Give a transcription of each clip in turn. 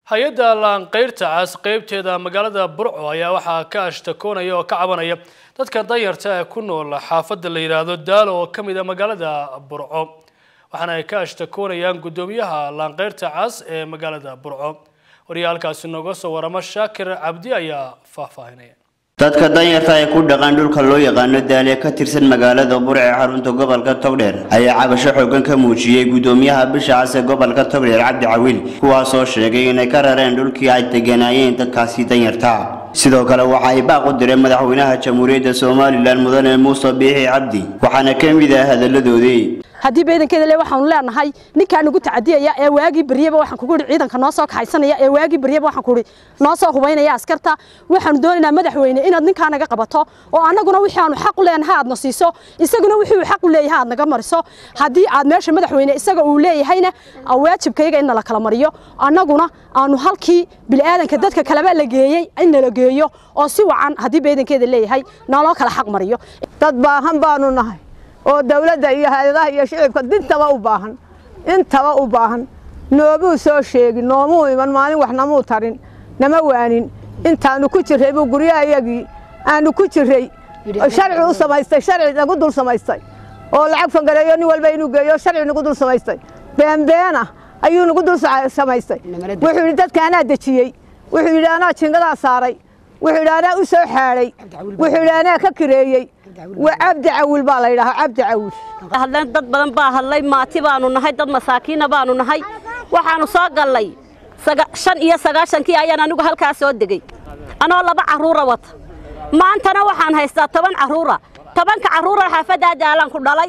hay-adda laanqeyrta cas qeybteeda magaalada burco ayaa waxaa ka ashtakoonaya oo ka cabanaya dadka danyarta ee ku nool xaafadda la yidhaahdo daalo oo ka mid a magaalada burco waxaana ay ka ashtakoonayaan guddoomiyaha laanqeyrta cas ee magaalada burco waryaalkaasi nooga soo warama shaakir cabdi ayaa faahfaahinaya dadka danyarta ee ku dhaqan dhulka loo yaqaano daale ka tirsan magaalada burc ee xarunta gobolka togdheer ayaa cabasho xoogan ka muujiyey guddoomiyaha bisha cas ee gobolka togdheer cabdi cawiil kuwaasoo sheegay inay ka rareen dhulkii ay deganaayeen dadkaasi danyarta sidoo kale waxa ay baaq u direen madaxweynaha jamhuuriyadda somalilan mudane muuse biixi cabdi waxaana ka mid ah hadalladoodii haddii beedankeeda le waxaanu leenahay ninkaa nagu tacadiyaya ee waagii baryaba waxaan kugu ihi ciidanka noo soo kaxaysanaya ee waagii baryaba waxaan kuhi noo soo hubaynaya askarta waxaanu doonaynaa madaxweyne inaad ninkaa naga qabato oo annaguna wixii aanu xaq u leenahay aad na siiso isaguna wixii uu xaq u leeyahay aad naga mariso haddii aad meesha madaxweyne isaga uu leeyahayna waajibkayga in nala kala mariyo annaguna aanu halkii bilaadanka dadka kaleba la geeyey in nala geeyo oo si wacan haddii beedankeeda leeyahay naloo kala xaq mariyo dad baahan baanu nahay oo dawladda iyo hay-adaha iyo shicibka dintaba u baahan intaba u baahan noomuu soo sheegin noomuu iman maalin wax namuu tarin nama waanin intaanu ku jirray buu guryahayagii aanu ku jirray sharci u samaystay sharci nagu dul samaystay oo lacag fangareeyo nin walba inuu geeyo sharci nagu dul samaystay beenbeena ayuu nagu dul samaystay wuxuu yidhi dadka anaa dejiyey wuxuu yidhi anaa jingadaa saaray wuxuu yidhi anaa u soo xaadhay wuxuu yidhi anaa ka kireeyey waa cabdi cawil baa la yidhahaa cabdi cawil hadleen dad badan baa hadlay maati baanu nahay dad masaakiina baanu nahay waxaanu soo gallay shan iyo sagaashankii ayaan anigu halkaa soo degey anoo laba carruura wata maantana waxaan haystaa toban carruura tobanka carruura xaafaddaa daalaan ku dhalay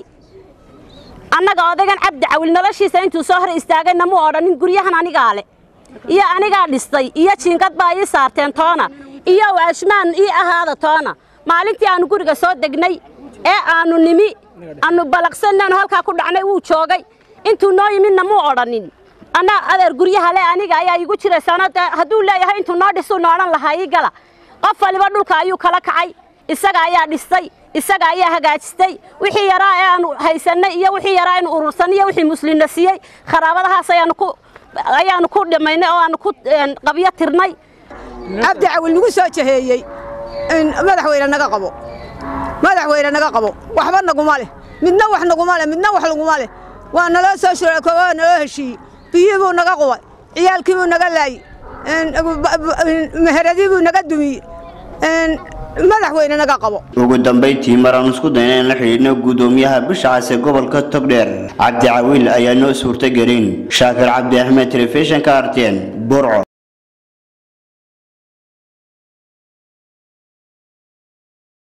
annaga odaygan cabdi cawil noloshiisa intuu soo hor istaagayna mu odhanin guryahan anigaa le iyo anigaa dhistay iyo jiingad baa ii saarteen toona iyo waashmaan ii ahaada toona maalintii aannu guriga soo degnay ee aannu nimi aannu balaqsannaanu halkaa ku dhacnay wuu joogay intuu noo yimidna muu odhanin anna adeer guryaha le aniga ayaa iigu jiraysaano dee hadduu leeyahay intuu noo dhisuu na odhan lahaa ii gala qof waliba dhulka ayuu kala kacay isaga ayaa dhistay isaga ayaa hagaajistay wixii yaraa ee aanu haysannay iyo wixii yaraa aynu urursanay iyo wixii muslimna siiyey kharaabadahaas ayaanu ku ayaanu ku dhimaynay oo aanu ku qabyo tirnay cabdi cawil nagu soo jaheeyey madaxweyne naga qabo madaxweyne naga qabo waxba naguma leh midna wax naguma leh midna wax laguma leh waa naloo soo shurako waa naloo heshiiyey biyii buu naga qubay ciyaalkii buu naga laayey meheradii buu naga dumiyey madaxweyne naga qabo ugu dambayntii maraan isku dayna in la xidhiidhno guddoomiyaha bisha cas ee gobolka togdheer cabdi cawiil ayaa noo suurtagelin shaakir cabdi axmed telefishinka arteen burco